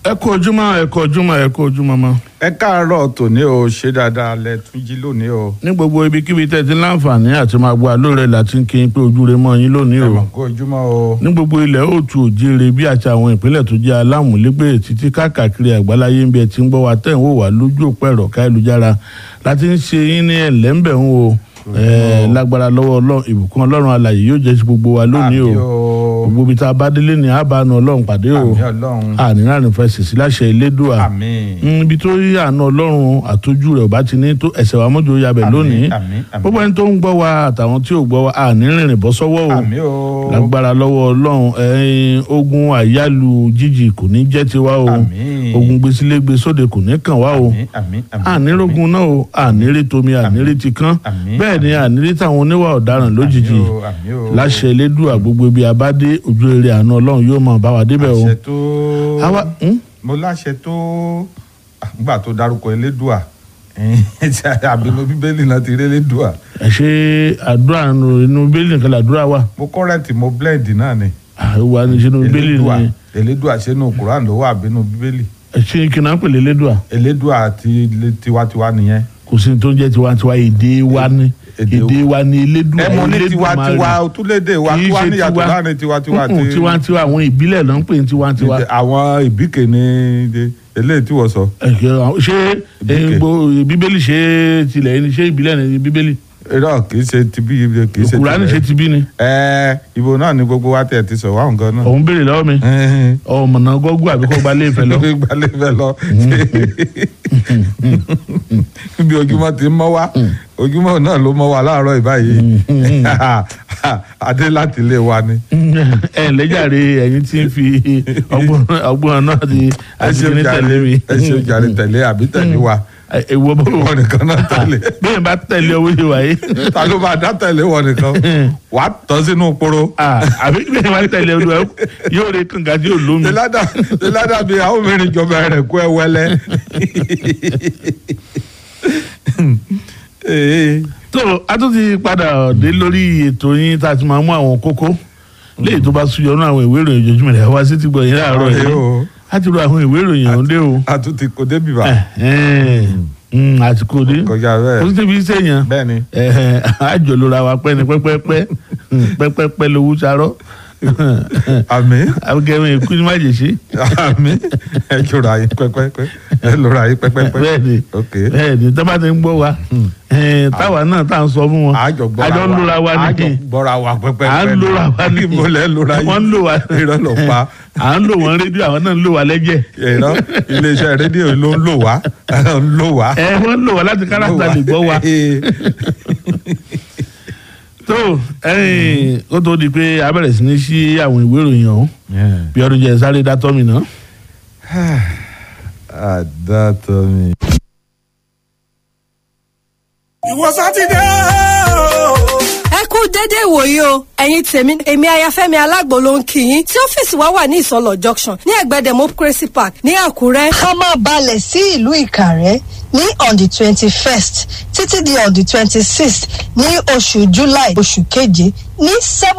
ẹ kú ojúmọ́ ẹ kú ojúmọ́ ẹ kú ojúmọ́ mọ́. ẹ káàárọ̀ tòní o ṣe dáadáa lẹ tún jí lónìí o. ní gbogbo ibikíbi tẹ́ ti láǹfààní àti máa gbọ́ àlóore láti ń kí n pé ojú rẹ mọ́ yín lónìí ẹ o. mọ̀ kó ojúmọ́ o. ní gbogbo ilẹ̀ òtù òjìire bí àti àwọn ìpínlẹ̀ tó jẹ́ alámúlégbè títí káàkiri àgbáláyé ń bí ẹ ti ń gbọ́ wa tẹ̀ ń wò wá lójú òpó ẹ̀rọ káyélujára láti ń ṣe yín ní ẹ̀lẹ́ńbẹ̀ ń wo ẹ̀ lágbára lọ́wọ́ Ọlọ́run ìbùkún Ọlọ́run alààyè yóò jẹ́ sí gbogbo wa lónìí o Àmín o. gbogbo ibi tá a bá délé ní àbánu Ọlọ́run pàdé o àmì ọlọ́run. àníláàrin fẹ́ sèṣì láṣẹ Elédùà àmín. ibi tó yí àánú ọlọ́run àtọ́jú rẹ̀ ọba ti ní tó ẹsẹ̀ wa mọ́jọ yabẹ̀ Àmín, lónìí àmín, àmín. gbogbo ẹni tó ń gbọ́ wa àtàwọn tí ò gbọ́ wa àní rìnrìn bọ́ sọ́wọ́ o àmì o. lágbára lọ́wọ́ ọlọ́run ẹ̀yin ogun àyálù jíjì kò ní jẹ́ tiwa o Àmín. ogun gbèsílégbè sóde kò ní kàn wá o àmín àmín àmín. ànírógun náà o ànírí tomi ànírí ti kán Àmín, bẹ́ẹ̀ ni ànírí táwọn oníwà ọ̀daràn lójijì Àmín o, àmín o. láṣẹ Elédùà gbogbo ibi abádé ojú rere àánú ọlọ́run yóò máa bá wa débẹ̀ o àṣẹ tó. àwa hmm? mo láṣẹ tó àgbà tó dárúkọ elédùà àbínú bíbélì náà ti rí elédùà ẹ ṣe àdúrà nù inú bíbélì nìkan làdúrà wà mo kọ́rẹ́ǹtì mo blend náà ni àwa ní sínú bíbélì elédùà ni elédùà sínú kuran ló wà àbínú bíbélì ẹ ṣe kí náà pèlè lédùà elédùà ti tiwantiwa nìyẹn. kò sí ní tó ń jẹ́ tiwantiwa èdè wa ni Èdè èdè wa ni elédùà ẹ mọ ní Elédùmarè. tiwantiwa otúlédè wa Kì í tiwa ṣe níyàtọ̀ tiwa. láàrin tiwantiwa Mm-mm, tiwantiwa àwọn ìbílẹ̀ ló ń pè ní tiwantiwa àwọn ìbíkè ní de- eléyìí tí wọ́n sọ. Ẹ ṣe àwọn- ṣé Ìbíkè. ẹ, gbo- bíbélì ṣe tilẹ̀ ni ṣé ìbílẹ̀ ni bíbélì irọ́ kì í ṣe ti bí kì í ṣe Kùránì ṣe ti bí ni ẹ ibo náà ni gbogbo wa tẹ̀ ti sọ wá nǹkan náà. òun béèrè lọ́wọ́ mi ọmọnà gọ́gù àbí kọ́ gbalẹ̀ ìfẹ́ lọ gbalẹ̀ fẹ́ lọ. bí ojúmọ́ ti ń mọ́ wá ojúmọ́ náà ló mọ́ wá láàárọ̀ ìbáyìí adé láti ilé wa ni. ẹ lẹ́jàre ẹ̀yin tí ń fi ọgbọ́n ọgbọ́n náà ti ẹ àti ṣe kìíní tẹ̀lé mi ẹ ṣe jàre tẹ̀lé àbí tẹ̀lé wa èwo bó wọn nìkan náà tẹ̀lé bẹ́ẹ̀ bá tẹ̀lé owó ṣe wáyé ta ló máa dá tẹ̀lé wọn nìkan wàá tọ́ sínú poro. Ah, àbí bẹ́ẹ̀ bá tẹ̀lé olúwa yóò rí kànga tí yóò lómi. tẹlada tẹlada bíi àwọn mẹ́rin jọba rẹ kó ẹ wẹlẹ. Ee, tó a tún ti padà dé lórí ètò yín tá a ti máa mú àwọn kókó léyìí tó bá súyọ nínú àwọn ìwé ìròyìn ojoojúmọ́ rẹ̀ wá sí ti gbọ̀ yín láàárọ̀ Ọ̀rẹ́ yìí o. a ti ro àwọn ìwé ìròyìn ọ̀hún dé o a tún ti kó débi bá àti kò dé kọjá kò bẹ́ẹ̀ sí tẹ̀bí sẹ́yìn bẹ́ẹ̀ ni àjò lóra wa pẹ́ ni pẹ́pẹ́pẹ́ pẹ́pẹ́pẹ́ lówó sarọ́ àmì agẹrin èkú ni má jè ṣe àmì ẹ jọra yín pẹ́pẹ́pẹ́ ẹ lọra yín pẹ́pẹ́pẹ́ bẹ́ẹ̀ ni ok bẹ́ẹ̀ ni tọ́ba ti ń gbọ́ wa eh, táwa náà tá à ń sọ fún wọn àjọ gbọ́ra àjọ ń lóra wa ní àjọ gbọ́ra wa pẹ́pẹ́pẹ́ à ń lóra wa ní mo lẹ́ lóra yín wọ́n ń lò wá irọ́ ló pa à ń lò wọ́n rédíò àwọn náà ń lò wá lẹ́jẹ̀ irọ́ iléeṣẹ́ rédíò ló ń lò wá ń lò wá. ẹ wọ́n ń lò wá láti káràtà lè gbọ́ wa tó ẹ̀yìn ó tó di pé a bẹ̀rẹ̀ sí ní sí àwọn ìwé ìròyìn ọ̀hún bí ọdún jẹ́ sáré dátọ́ mi náà. àdàtọ̀ mi. ìwọ sátidé o. ẹ kú dédé ìwòyí o ẹ̀yin tèmi èmi ayafẹ́mi alágbo ló ń kí yín tí ọ́fíìsì wa wà ní ìsọlọ̀ junction ní ẹ̀gbẹ́ democracy park ní àkúrẹ́. ká máa balẹ̀ sí ìlú ìkàrẹ́ ní on the twenty first títí di on the twenty sixth ní oṣù july oṣù keje ní seven.